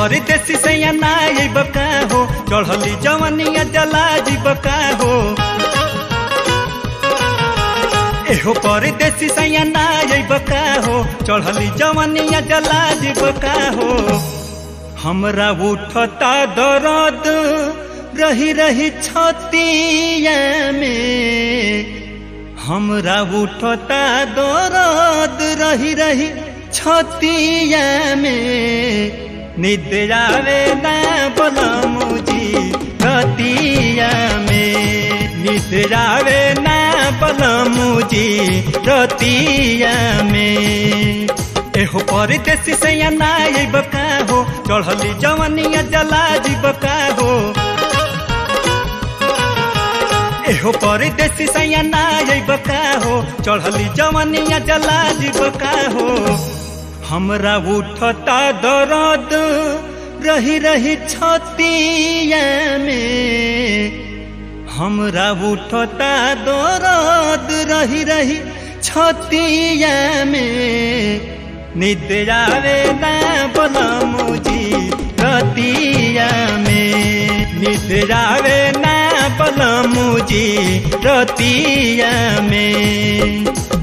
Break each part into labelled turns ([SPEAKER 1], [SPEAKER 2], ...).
[SPEAKER 1] परदेसी सैया ना अइब का हो चढ़ली जवनिया जला जीब का हो एहो परदेसी सैया ना अइब का हो चढ़ली जवनिया जला जीब का हो हमरा उठता दर्द रही रही छतिया में हमरा उठता दर्द रही रही छतिया में निद्र आवे ना बलमुजी रतिया में निद्र आवे ना बलमुजी रतिया में एहो परदेसी सैया ना अइब का हो चढ़ली जवनिया जला जीब का हो एहो परदेसी सैया ना अइब का हो चढ़ली जवनिया जला जीब का हो हमरा उठता दर्द रही रही छतिया में हमरा उठता दर्द रही रही छतिया में निद्र आवे ना बलमुजी रतिया में निद्र आवे ना बलमुजी रतिया में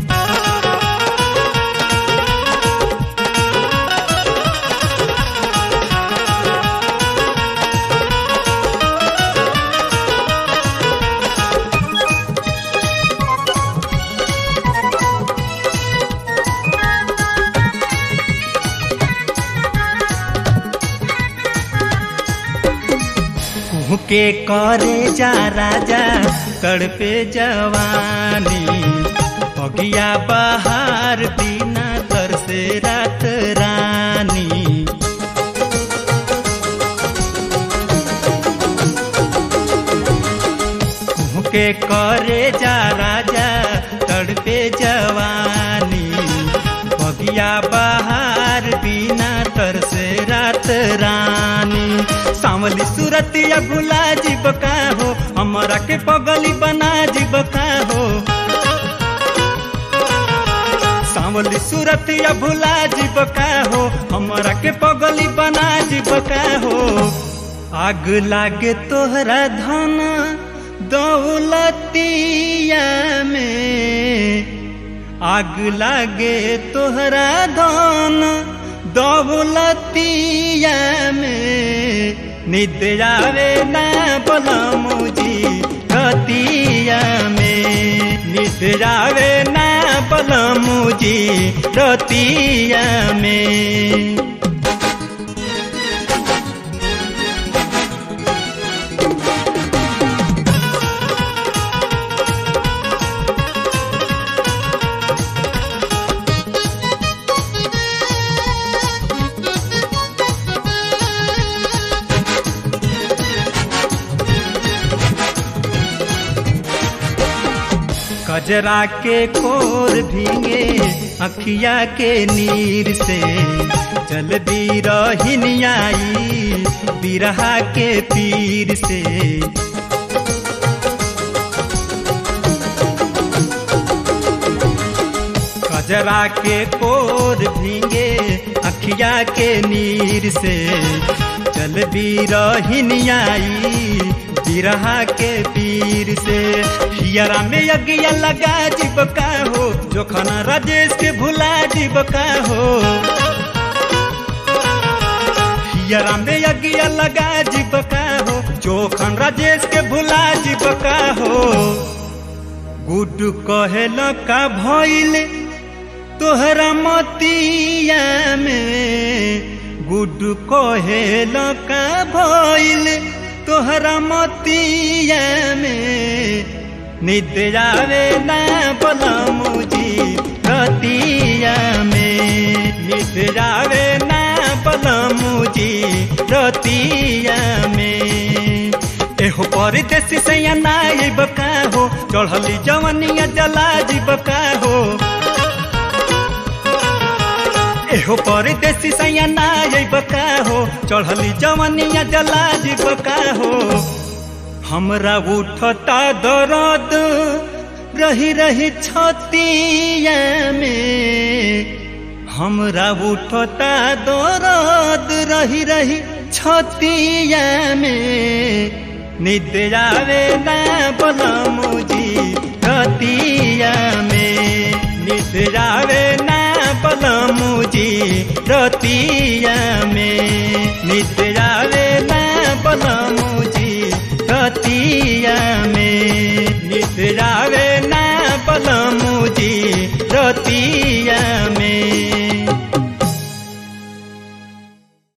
[SPEAKER 1] के करे जा राजा तड़पे जवानी अगिया बहार बिना तरसे रात रानी के करे जा राजा तड़पे जवानी अगिया बहार बिना तरसे रात रानी सावली सूरत या भुला जीब का हो हमारा के पगली बना जीब का हो सावली सूरत या भुला जीब का हो हमारा के पगली बना जीब का हो आग लागे तोहरा धन दौलतिया में आग लागे तोहरा धन दौलतिया में निद्र आवे ना बलमुजी रतिया में निद्र आवे ना बलमुजी रतिया में कजरा के कोर भींगे अखिया के नीर से जल दी रही बिरहा के पीर से कजरा के कोर भींगे अखिया के नीर से जल भी रही बिरहा के पीर से हियरा में अगिया लगा जीब का हो जोखना राजेश के भुला जीब का हो हियरा में अगिया लगा जीब का हो जोखन राजेश के भुला जीब का हो गुड कहेल का भइल तोहरा मतिया में गुड कहेल का भइल तोहरा मतिया में निद्र आवे ना बलमुजी रतिया में निद्र आवे ना बलमुजी रतिया में एहो परदेसी सैया ना अइब का हो चढ़ली जवनिया जला जीब का हो एहो परदेसी सैया ना अइब का हो चढ़ली जवनिया जला जीब का हो हमरा उठता दर्द रही रही छतिया में हमरा उठता दर्द रही रही छतिया में निद्रावे ना बलमुजी रतिया में निद्रावे ना बलमुजी रतिया में निद्रावे ना बलमुजी रतिया में निद्रावे ना बलमुजी रतिया में